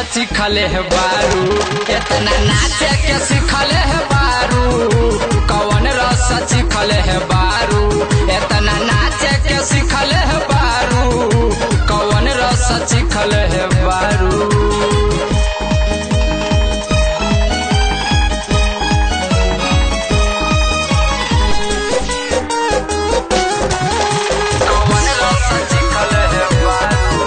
सिखले है बारू इतना नाचे के सिखले है बारू कौन रस सिखले है बारू इतना नाचे के सिखले है बारू कौन रस सिखले है बारू कौन रस सिखले है बारू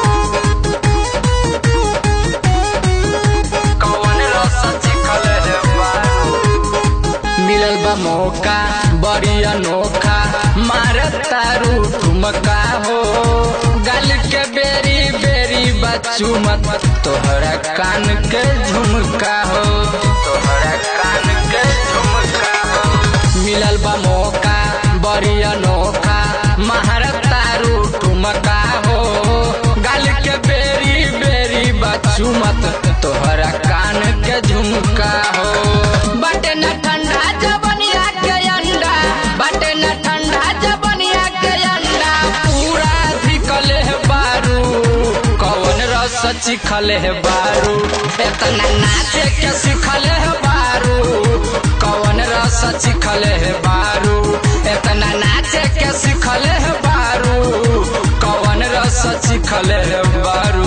कौन रस सिखले है बारू मिलल बा मौका बड़ी अनोखा मारे तारू ठुमका हो गल के बेरी बेरी बच्चू मत तोहरा कान के झुमका हो तोहरा कान के झुमका हो मिलल बा मौका बड़ी अनोखा मार तारू ठुमका हो गल के बेरी बेरी बच्चू मत तोहरा कान के झुमका हो बटे न ठंडा जबनिया के अंडा बटे न ठंडा जबनिया के अंडा पूरा धिकले है बारू कौन रस चिखले है बारू इतना नाचे के सिखले है बारू कौन रस चिखले है बारू इतना नाचे के सिखले है बारू कौन रस चिखले है बारू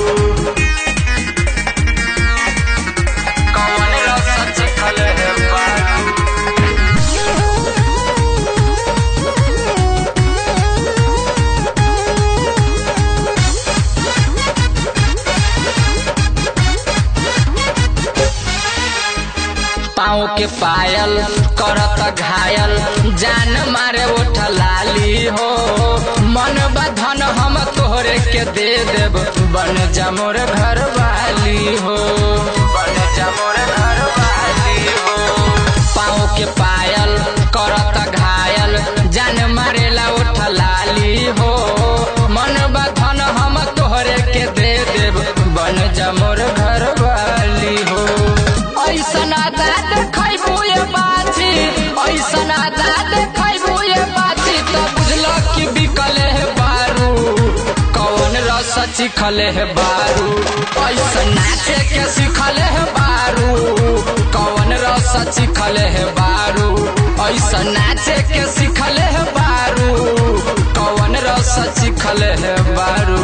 कौन रस चिखले है बारू पाँव के पायल करत घायल जान मारे उठ लाली हो मन बधन हम तोहरे के दे देब बन जा मोर घर वाली हो बन जा मोर घर वाली हो पाँव के पायल करत घायल जान मारेला उठ लाली हो मन बधन हम तोहरे के दे देब बन जा मोर घर वाली हो ऐसन आदा देखैबू ये बाछी ऐसन आदा देखैबू ये बाछी तो बुझल कि बिकले है बारू कौन रस चिखले है बारू ऐसन नाचे के सिखले है बारू कौन रस चिखले है बारू ऐसन नाचे के सिखले है बारू कौन रस चिखले है बारू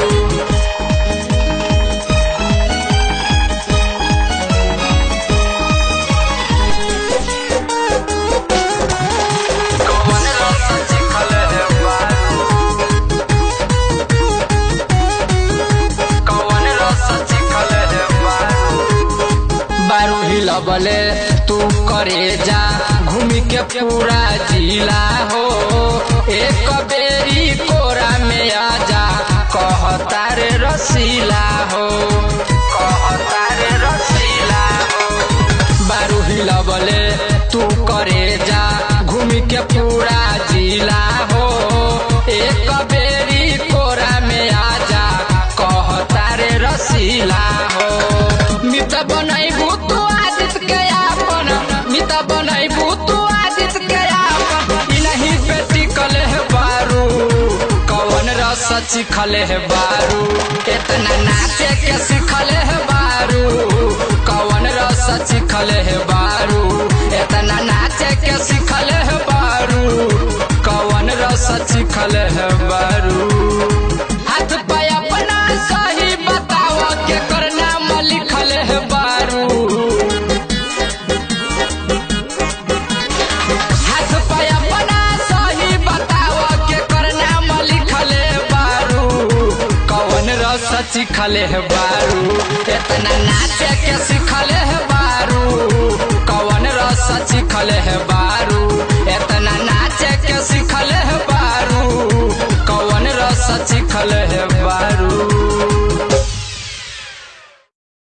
कौन रस चिखले है बारू कौन रस चिखले है बारू बारू हिलबले तू करे जा घूमी के पूरा जिला हो एक बेरी कोरा में आ जा कहता रे रसीला हो कहता रे रसीला हो बारू हिलबले तू करे जा घूमी के पूरा जिला हो एक बेरी कोरा में आ जा कहता रे रसीला हो मित बनैबू तू आदित के आपन मित बनैबू तू आदित के आपन ई नहीं बेटी कले है बारू कौन रस चिखले है बारू इतना नाचे के सिखले है बारू कौन रस चिखले है बारू इतना नाचे के सिखले है बारू कौन रस चिखले है बारू हाथ पे अपना सही बताव के करना में लिखल है बारू हाथ पे अपना सही बताव के करना में लिखल है बारू कौन रस चिखले है बारू इतना नाचे के सिखले है बारू कौन रस चिखले है बारू इतना नाचे के सिखले है बारू कौन रस चिखले है बारू